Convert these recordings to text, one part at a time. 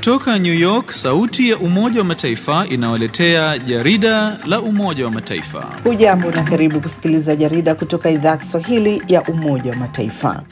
Kutoka New York, sauti ya Umoja wa Mataifa inawaletea jarida la Umoja wa Mataifa. Hujambo na karibu kusikiliza jarida kutoka idhaa ya Kiswahili ya Umoja wa Mataifa.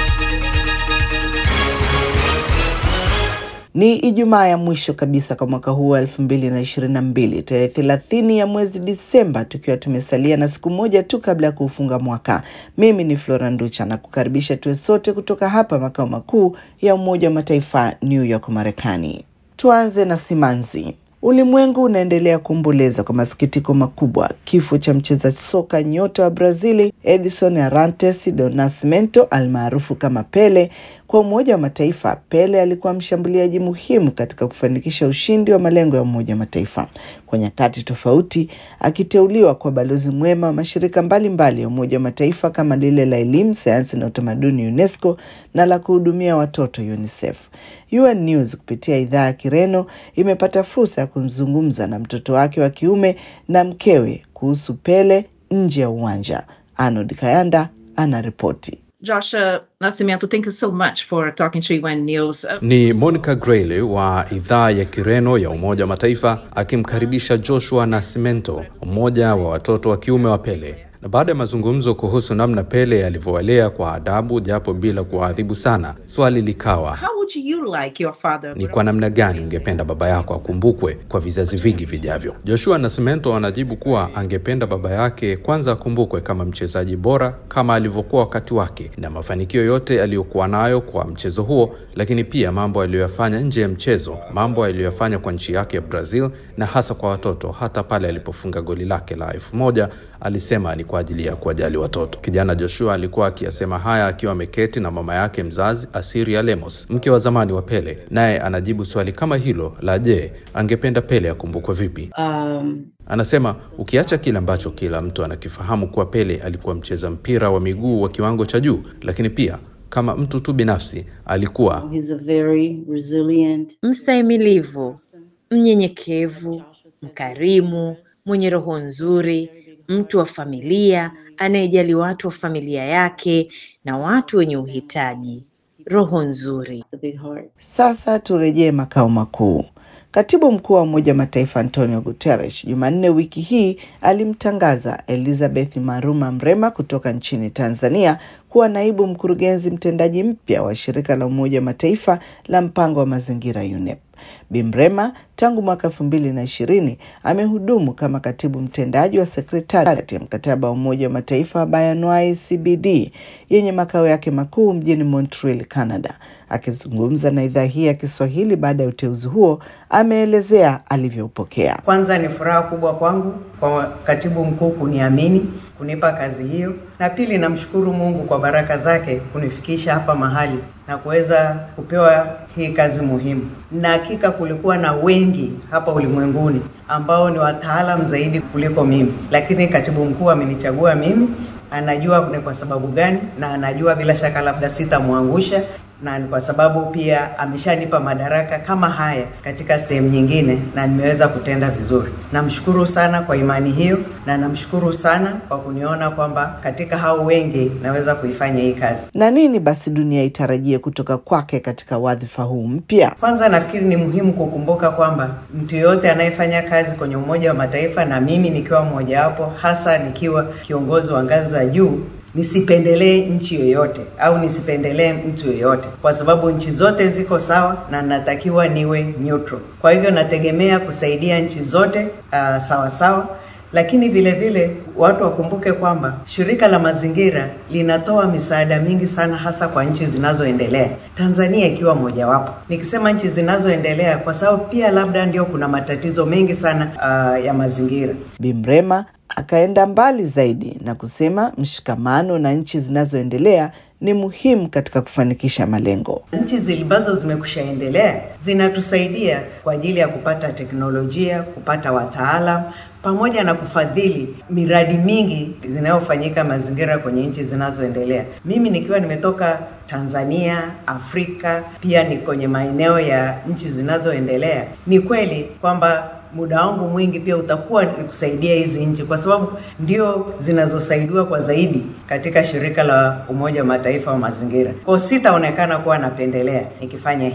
Ni Ijumaa ya mwisho kabisa kwa mwaka huu wa elfu mbili na ishirini na mbili tarehe thelathini ya mwezi Disemba, tukiwa tumesalia na siku moja tu kabla ya kuufunga mwaka. Mimi ni Flora Nducha na kukaribisha tuwe sote kutoka hapa makao makuu ya Umoja wa Mataifa, New York, Marekani. Tuanze na simanzi. Ulimwengu unaendelea kuomboleza kwa masikitiko makubwa kifo cha mcheza soka nyota wa Brazili Edson Arantes do Nascimento almaarufu kama Pele. Kwa Umoja wa Mataifa, Pele alikuwa mshambuliaji muhimu katika kufanikisha ushindi wa malengo ya Umoja wa Mataifa kwa nyakati tofauti, akiteuliwa kwa balozi mwema wa mashirika mbalimbali mbali ya Umoja wa Mataifa kama lile la elimu, sayansi na utamaduni UNESCO na la kuhudumia watoto UNICEF. UN News kupitia idhaa ya Kireno imepata fursa ya kumzungumza na mtoto wake wa kiume na mkewe kuhusu Pele nje ya uwanja. Arnold Kayanda anaripoti. Joshua Nascimento, thank you so much for talking to UN News. Uh, Ni Monica Grayle wa idhaa ya Kireno ya Umoja wa Mataifa akimkaribisha Joshua Nascimento, mmoja wa watoto wa kiume wa Pele. Na baada ya mazungumzo kuhusu namna Pele alivyowalea kwa adabu japo bila kuwaadhibu sana, swali likawa how would you like your father? ni kwa namna gani ungependa baba yako akumbukwe kwa vizazi vingi vijavyo? Joshua Nascimento anajibu kuwa angependa baba yake kwanza akumbukwe kama mchezaji bora kama alivyokuwa wakati wake na mafanikio yote aliyokuwa nayo kwa mchezo huo, lakini pia mambo aliyoyafanya nje ya mchezo, mambo aliyoyafanya kwa nchi yake ya Brazil na hasa kwa watoto. Hata pale alipofunga goli lake la elfu moja alisema ni kwa ajili ya kuwajali watoto. Kijana Joshua alikuwa akiyasema haya akiwa ameketi na mama yake mzazi Asiria Lemos, mke wa zamani wa Pele, naye anajibu swali kama hilo la je, angependa Pele akumbukwe vipi? Um, Anasema ukiacha kile ambacho kila mtu anakifahamu kuwa Pele alikuwa mcheza mpira wa miguu wa kiwango cha juu, lakini pia kama mtu tu binafsi alikuwa he's a very resilient, mstahimilivu, mnyenyekevu, mkarimu, mwenye roho nzuri, mtu wa familia anayejali watu wa familia yake na watu wenye uhitaji. Roho nzuri. a big heart. Sasa turejee makao makuu. Katibu mkuu wa Umoja wa Mataifa Antonio Guterres Jumanne wiki hii alimtangaza Elizabeth Maruma Mrema kutoka nchini Tanzania kuwa naibu mkurugenzi mtendaji mpya wa shirika la Umoja wa Mataifa la mpango wa mazingira UNEP. Bi Mrema tangu mwaka elfu mbili na ishirini amehudumu kama katibu mtendaji wa sekretariat ya mkataba wa Umoja wa Mataifa wa Bayanwai CBD yenye makao yake makuu mjini Montreal, Canada. Akizungumza na idhaa hii ya Kiswahili baada ya uteuzi huo, ameelezea alivyoupokea. Kwanza ni furaha kubwa kwangu kwa katibu mkuu kuniamini kunipa kazi hiyo, na pili namshukuru Mungu kwa baraka zake kunifikisha hapa mahali na kuweza kupewa hii kazi muhimu. Na hakika kulikuwa na wengi hapa ulimwenguni ambao ni wataalam zaidi kuliko mimi, lakini katibu mkuu amenichagua mimi. Anajua ni kwa sababu gani, na anajua bila shaka labda sitamwangusha na ni kwa sababu pia ameshanipa madaraka kama haya katika sehemu nyingine na nimeweza kutenda vizuri. Namshukuru sana kwa imani hiyo na namshukuru sana kwa kuniona kwamba katika hao wengi naweza kuifanya hii kazi. Na nini basi dunia itarajie kutoka kwake katika wadhifa huu mpya? Kwanza nafikiri ni muhimu kukumbuka kwamba mtu yeyote anayefanya kazi kwenye Umoja wa Mataifa na mimi nikiwa mmojawapo, hasa nikiwa kiongozi wa ngazi za juu nisipendelee nchi yoyote au nisipendelee mtu yoyote, kwa sababu nchi zote ziko sawa na natakiwa niwe neutral. Kwa hivyo nategemea kusaidia nchi zote uh, sawa sawa, lakini vile vile watu wakumbuke kwamba shirika la mazingira linatoa misaada mingi sana, hasa kwa nchi zinazoendelea, Tanzania ikiwa mojawapo. Nikisema nchi zinazoendelea, kwa sababu pia labda ndio kuna matatizo mengi sana uh, ya mazingira. Bi Mrema akaenda mbali zaidi na kusema mshikamano na nchi zinazoendelea ni muhimu katika kufanikisha malengo. Nchi ambazo zimekushaendelea zinatusaidia kwa ajili ya kupata teknolojia, kupata wataalam pamoja na kufadhili miradi mingi zinayofanyika mazingira kwenye nchi zinazoendelea. Mimi nikiwa nimetoka Tanzania, Afrika, pia ni kwenye maeneo ya nchi zinazoendelea, ni kweli kwamba muda wangu mwingi pia utakuwa ni kusaidia hizi nchi, kwa sababu ndio zinazosaidiwa kwa zaidi katika shirika la Umoja wa Mataifa wa mazingira. Kwa hiyo sitaonekana kuwa napendelea nikifanya hivyo.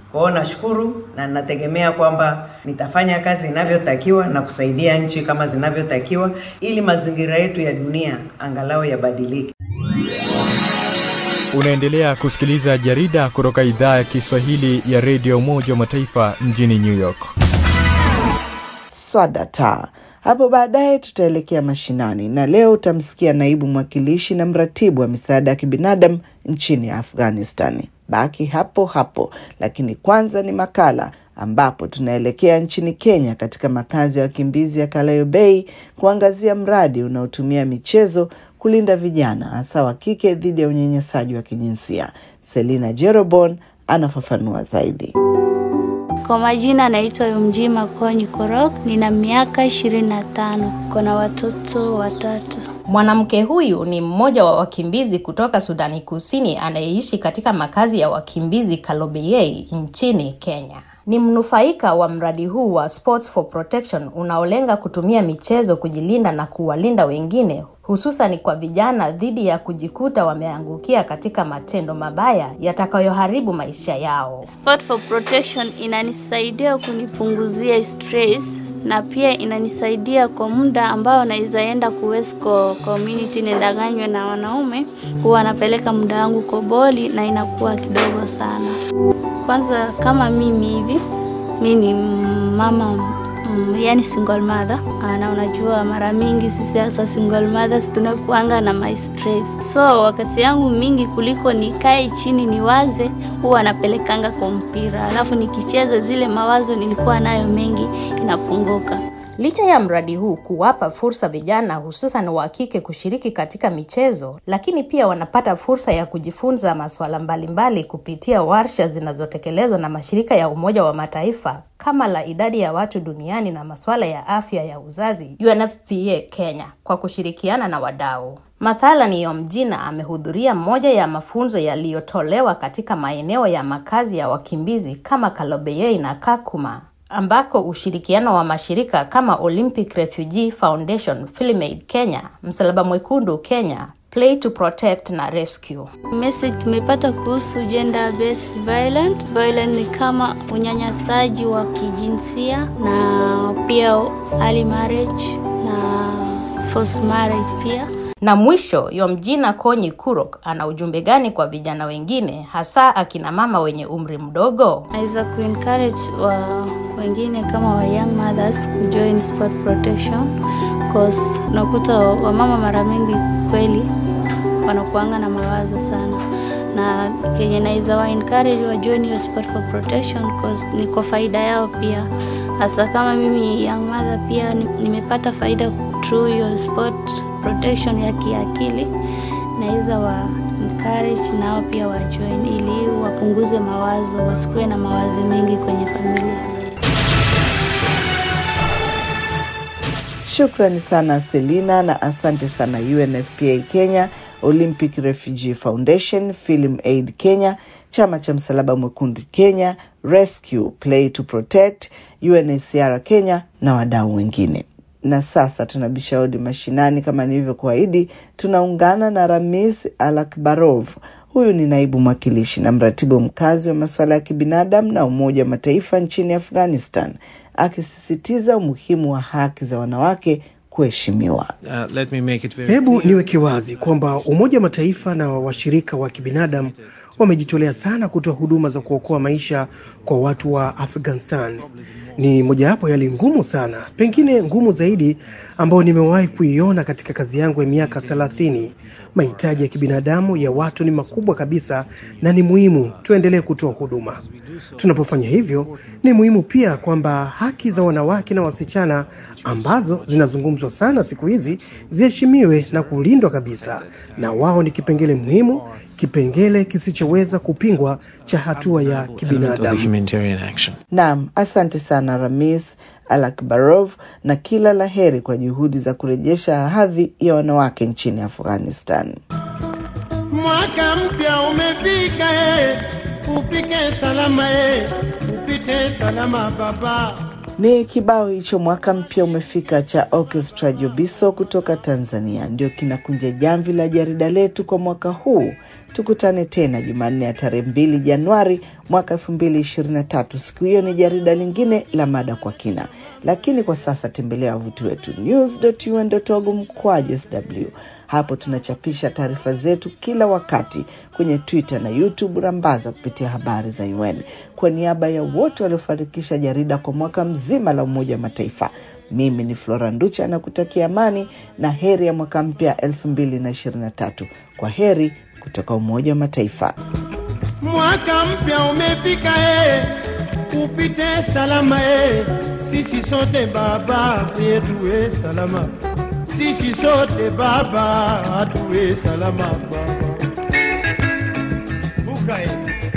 Kwa hiyo nashukuru na nategemea kwamba nitafanya kazi inavyotakiwa na kusaidia nchi kama zinavyotakiwa ili mazingira yetu ya dunia angalau yabadilike. Unaendelea kusikiliza jarida kutoka idhaa ya Kiswahili ya redio Umoja wa Mataifa mjini New York. Swadata. Hapo baadaye tutaelekea mashinani na leo utamsikia naibu mwakilishi na mratibu wa misaada ya kibinadamu nchini Afghanistan. Baki hapo hapo, lakini kwanza ni makala ambapo tunaelekea nchini Kenya katika makazi ya wakimbizi ya Kalayo Bay kuangazia mradi unaotumia michezo kulinda vijana hasa wa kike dhidi ya unyanyasaji wa kijinsia. Selina Jerobon anafafanua zaidi. Kwa majina anaitwa Yumjima Konyi Korok, nina miaka ishirini na tano, kona watoto watatu. Mwanamke huyu ni mmoja wa wakimbizi kutoka Sudani Kusini anayeishi katika makazi ya wakimbizi Kalobeyei nchini Kenya. Ni mnufaika wa mradi huu wa Sports for Protection unaolenga kutumia michezo kujilinda na kuwalinda wengine hususan kwa vijana dhidi ya kujikuta wameangukia katika matendo mabaya yatakayoharibu maisha yao. Sport for Protection inanisaidia kunipunguzia stress na pia inanisaidia kwa muda ambao naweza enda kuwesco community nidanganywe na wanaume, huwa napeleka muda wangu koboli na inakuwa kidogo sana. Kwanza kama mimi hivi, mi ni mama mm, yani single mother na unajua mara mingi sisi hasa single mothers tunakuanga na my stress, so wakati yangu mingi kuliko nikae chini niwaze, huwa napelekanga kwa mpira, alafu nikicheza zile mawazo nilikuwa nayo mengi inapunguka. Licha ya mradi huu kuwapa fursa vijana hususan wa kike kushiriki katika michezo, lakini pia wanapata fursa ya kujifunza masuala mbalimbali kupitia warsha zinazotekelezwa na mashirika ya Umoja wa Mataifa kama la idadi ya watu duniani na masuala ya afya ya uzazi UNFPA Kenya kwa kushirikiana na wadau. Mathalan, Yomjina amehudhuria moja ya mafunzo yaliyotolewa katika maeneo ya makazi ya wakimbizi kama Kalobeyei na Kakuma ambako ushirikiano wa mashirika kama Olympic Refugee Foundation, Film-Aid Kenya, Msalaba Mwekundu Kenya, Play to Protect na Rescue. Message tumepata kuhusu gender based violence. Violence ni kama unyanyasaji wa kijinsia na pia early marriage na forced marriage pia. Na mwisho, Yomjina Konyi Kurok ana ujumbe gani kwa vijana wengine hasa akina mama wenye umri mdogo? Naweza kuencourage wa wengine kama wa young mothers kujoin sport protection cause unakuta wamama mara mingi kweli wanakuanga na mawazo sana, na kenye naweza wa encourage wa join hiyo sport for protection cause ni kwa faida yao pia, hasa kama mimi young mother pia nimepata faida through hiyo sport protection ya kiakili, naweza wa encourage nao pia wa join ili wapunguze mawazo, wasikuwe na mawazo mengi kwenye familia. Shukrani sana Selina na asante sana UNFPA Kenya, Olympic Refugee Foundation, Film Aid Kenya, chama cha Msalaba Mwekundu Kenya, Rescue, Play to Protect, UNHCR Kenya na wadau wengine. Na sasa tunabisha hodi mashinani. Kama nilivyokuahidi, tunaungana na Ramis Alakbarov. Huyu ni naibu mwakilishi na mratibu mkazi wa masuala ya kibinadamu na Umoja wa Mataifa nchini Afghanistan, akisisitiza umuhimu wa haki za wanawake kuheshimiwa. Uh, hebu niweke wazi kwamba Umoja wa Mataifa na washirika wa kibinadamu wamejitolea sana kutoa huduma za kuokoa maisha kwa watu wa Afghanistan. Ni mojawapo ya hali ngumu sana, pengine ngumu zaidi, ambayo nimewahi kuiona katika kazi yangu ya miaka thelathini. Mahitaji ya kibinadamu ya watu ni makubwa kabisa, na ni muhimu tuendelee kutoa huduma. Tunapofanya hivyo, ni muhimu pia kwamba haki za wanawake na wasichana ambazo zinazungumzwa sana siku hizi ziheshimiwe na kulindwa kabisa, na wao ni kipengele muhimu, kipengele kisichoweza kupingwa cha hatua ya kibinadamu. Naam, asante sana Ramis Alakbarov na kila la heri kwa juhudi za kurejesha hadhi ya wanawake nchini Afghanistan. Mwaka mpya umefika, eh, upike salama, eh, upite salama baba. Ni kibao hicho mwaka mpya umefika cha Orchestra Jobiso kutoka Tanzania, ndio kinakunja jamvi la jarida letu kwa mwaka huu. Tukutane tena Jumanne ya tarehe mbili Januari mwaka elfu mbili ishirini na tatu. Siku hiyo ni jarida lingine la mada kwa kina, lakini kwa sasa tembelea wavuti wetu news.un.org mkwaju sw. Hapo tunachapisha taarifa zetu kila wakati kwenye Twitter na YouTube rambaza kupitia habari za UN. Kwa niaba ya wote waliofanikisha jarida kwa mwaka mzima la Umoja wa Mataifa, mimi ni Flora Nducha na kutakia amani na heri ya mwaka mpya 2023. Kwa heri kutoka Umoja wa Mataifa. Mwaka mpya umefika, eh, upite salama eh. Sisi sote baba yetu we salama, sisi sote baba tuwe salama baba. Buka eh.